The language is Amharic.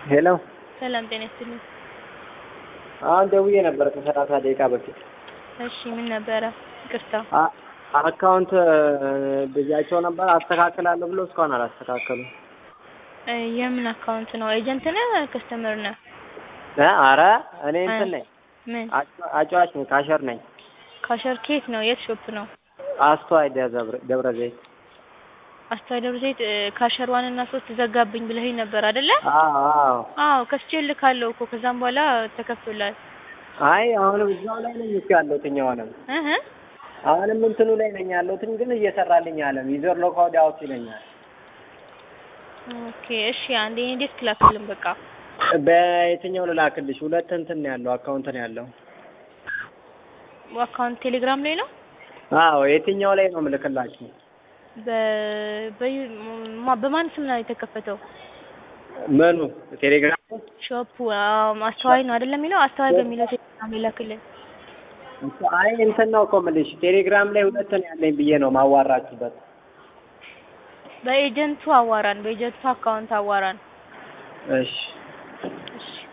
ሄሎ ሰላም ጤና ይስጥልኝ። አሁን ደውዬ ነበር ከሰላሳ ደቂቃ በፊት። እሺ ምን ነበረ? ይቅርታ። አ- አካውንት ብያቸው ነበር አስተካክላለሁ ብሎ እስካሁን አላስተካከሉም። እ የምን አካውንት ነው? ኤጀንት ነህ? ከስተመር ነህ? እ አረ እኔ እንትን ነኝ ምን አጫ- አጫዋች ነኝ ካሸር ነኝ። ካሸር ኬት ነው? የት ሾፕ ነው? አስተዋይ ደብረ- ደብረ ዘይት። አስተዋይ ደብረ ዘይት እ ካሸር ዋን እና ሶስት ዘጋብኝ ብለኸኝ ነበር አይደለ? አዎ አዎ። አዎ ከስቼ ልካለሁ እኮ ከዛም በኋላ ተከፍቶላል። አይ አሁንም እዛው ላይ ነኝ እኮ ያለሁት አሁንም እህ አሁንም እንትኑ ላይ ነኝ ያለሁት ግን እየሰራልኝ አለም ዩዘር ሎካውድ አውት ይለኛል። ኦኬ እሺ አንዴ እኔ ዴስክ ላክልን በቃ በየትኛው ልላክልሽ? ሁለት እንትን ነው ያለው አካውንት ነው ያለው። አካውንት ቴሌግራም ላይ ነው። አዎ የትኛው ላይ ነው ምልክላችሁ? በ በዩ- ማ- በማን ስም ነው የተከፈተው? ምኑ ቴሌግራም ሾፑ አዎ፣ አስተዋይ ነው አይደለም የሚለው አስተዋይ በሚለው ቴሌግራም ላይ ላክልን። አይ እንትን ነው እኮ የምልሽ ቴሌግራም ላይ ሁለት ነው ያለኝ ብዬ ነው ማዋራችሁበት። በኤጀንቱ አዋራን፣ በኤጀንቱ አካውንት አዋራን። እሺ እሺ